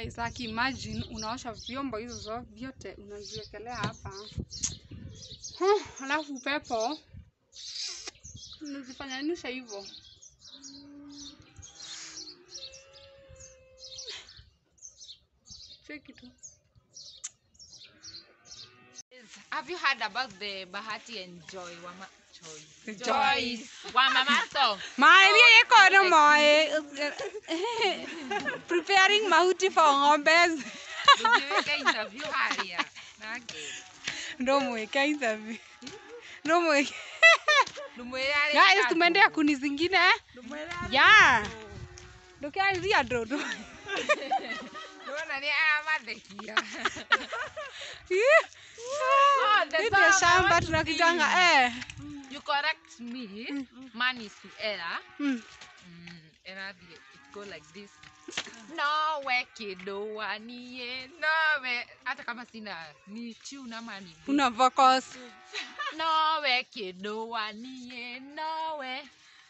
guys, like imagine unaosha vyombo hizo zo- vyote unaziwekelea hapa. Huh, Alafu upepo unazifanyanisha hivyo. Cheki tu. Have you heard about the Bahati and Joy Wama Joy? Joy. Wamamato. Maria yeko no moe. Preparing mahuti for ng'ombe. Tujiweke interview haria. Nake. Ndo mweke interview. Ndo mweke. Lumwele ale. Guys, tumeendea kuni zingine. Ya. Ndukianzia ndondo. Nona ni amathekia. Oh, the Hii song, ndio I shamba want to tunakitanga sing. eh. You correct me. Man is to error. Mm. Mm, error the- it go like this. Nowe kidoa niye nowe hata kama sina ni tune ama ni beat. Una focus. nowe kidoa niye nowe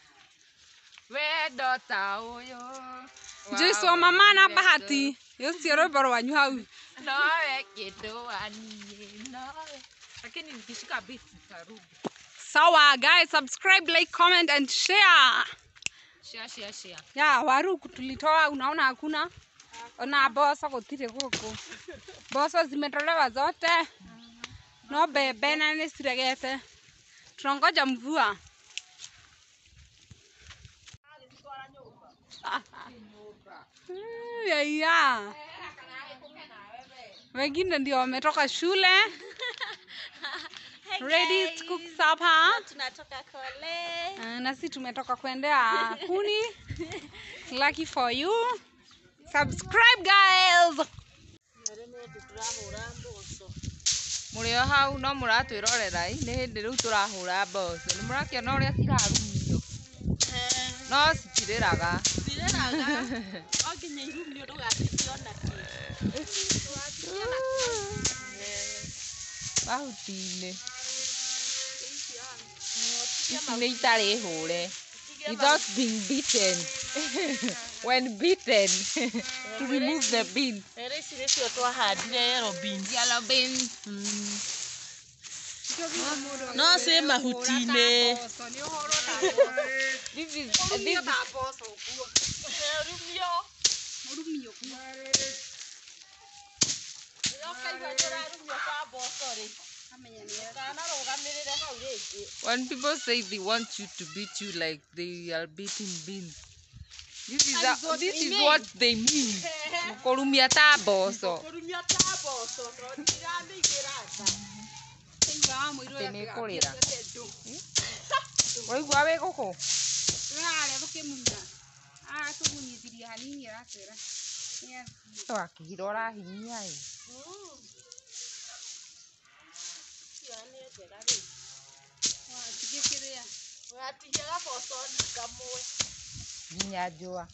wendo ta ũyũ Jesu wa mama na bahati. Yosi roboro wanyu hau. nowe kidoa niye nowe lakini nikishika beat nitarudi Sawa guys, subscribe, like, comment and share. share share share Ya waru tulitoa, unaona hakuna. Ona boso gutire guku. Boso zimetolewa zote. No bebe na nisiregete. Tunangoja mvua. Mm, ya ya. Wengine ndio wametoka shule. Ready to cook supper. tunatoka kole Uh, na sisi tumetoka kuendea kuni. Lucky for you. Subscribe guys. turahura mboco mũrĩ o hau no mũratwĩrorera ĩ, nĩ hĩndĩ rĩu tũrahũra mboco nĩ mũrakĩona ũrĩa cirarumio no citirĩraga cireraga o nginya irumio ndũgaciciona mahuti-inĩ ici nĩ itarĩ hũre without being beaten when beaten to remove the bean rä ici nĩcio twahandire yellow beans yellow beans no ciĩ mahuti-inĩ this is this is rumio rĩrĩa ũkaigua nĩ ũrarumio kwa mboco rĩ ũkanarũgamĩrĩre hau rĩngĩ when people say they want you to beat you like they are beating beans this is, a, this is what they mean kũrumia ta mboco kũrumio ta mboco tondũ ndiramĩigĩra nda atĩ nĩ kũrĩra waigua wĩ gũkũ Rĩrarĩa tũkĩmunya. Ah, tũmunyithirie hanini arakwĩra. Yes. wakĩgira ũrahinyia ĩ cio nĩ njega rĩ Watigĩkĩrĩa. ũgatigia gaboco kamwe nginya njũa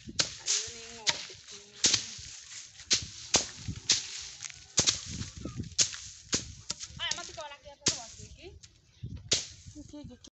Aya matikona kĩatũ gwatuĩki.